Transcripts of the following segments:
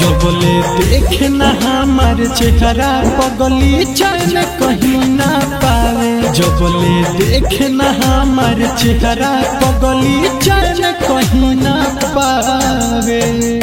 जबले देखना हमार चेहरा पगली चैन कहीं ना पावे जबले देखना हमार चेहरा पगली चैन कहीं ना पावे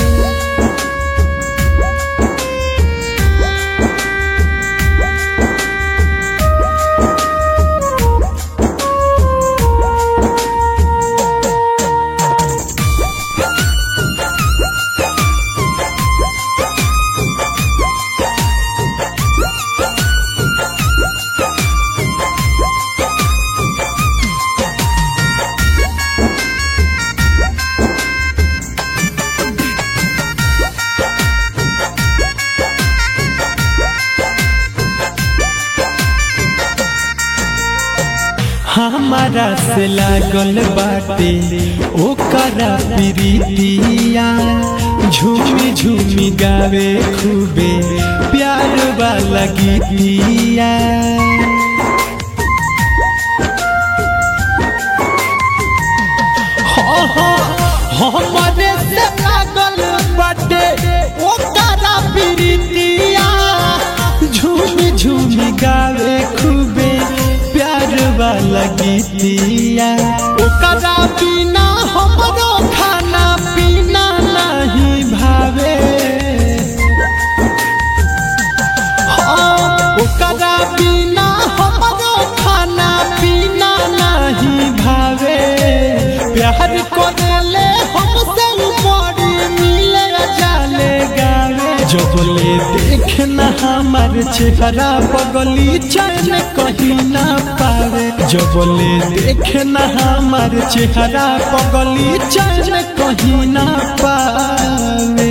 हमारा से लागल बाटे ओकरा प्रीतिया झूमी झूमी गावे खूबे प्यार वाला गीतिया हाँ, हाँ, हमारे से लागल बाटे ओकरा प्रीतिया झूमी झूमी गावे खूबे प्यार वाला गीतिया ओकरा बिना हमरो खाना पीना नहीं भावे हाँ, ओकरा बिना हमरो खाना पीना नहीं भावे प्यार करेले हमसे बड़ी मिले जाले गावे जबले देखना हमार चेहरा पगली चैन कहीं ना पावे जबले देखना हमार चेहरा पगली चैन कहीं ना पावे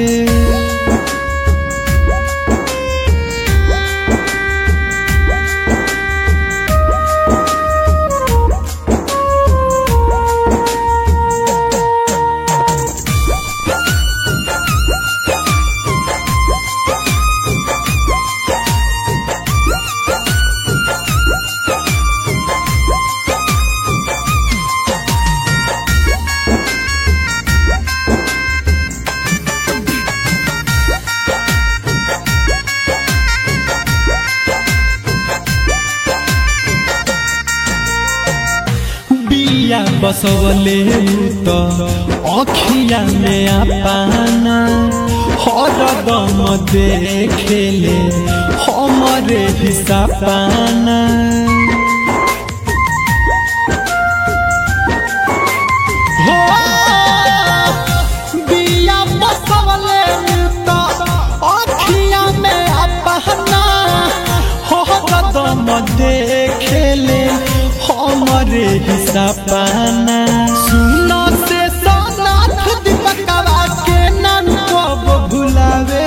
बिया बसवले त अखिया में आपाना हरदम देखेले हमरे हिस्सा पाना हो बिया बसवले त अखिया में आपाना हरदम देखेले हमरे हिस्सा पाना सुनो से सोनाथ दीपकवा के नाम कब भुलावे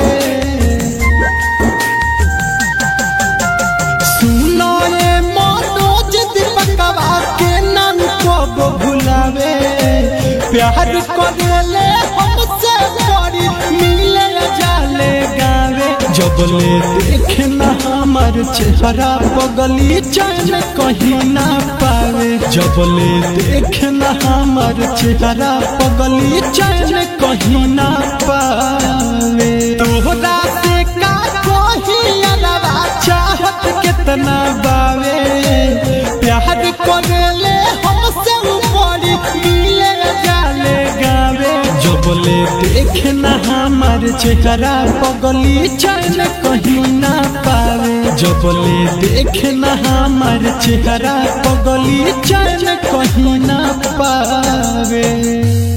सुनो ये मनोज दीपकवा के नाम कब भुलावे प्यार करेले हमसे बड़ी मिले जाले गावे जबले देखना हमार चेहरा पगली चैन कहीं ना पावे जबले देखना हमार चेहरा पगली चैन कहीं ना पावे तोहरा से का कहीं अलावा चाहत कितना बावे प्यार करेले हमसे बड़ी मिले जाले गावे जबले देखना हमार चेहरा पगली चैन कहीं ना पावे जबले देखना हमार चेहरा पगली चैन कहीं ना पावे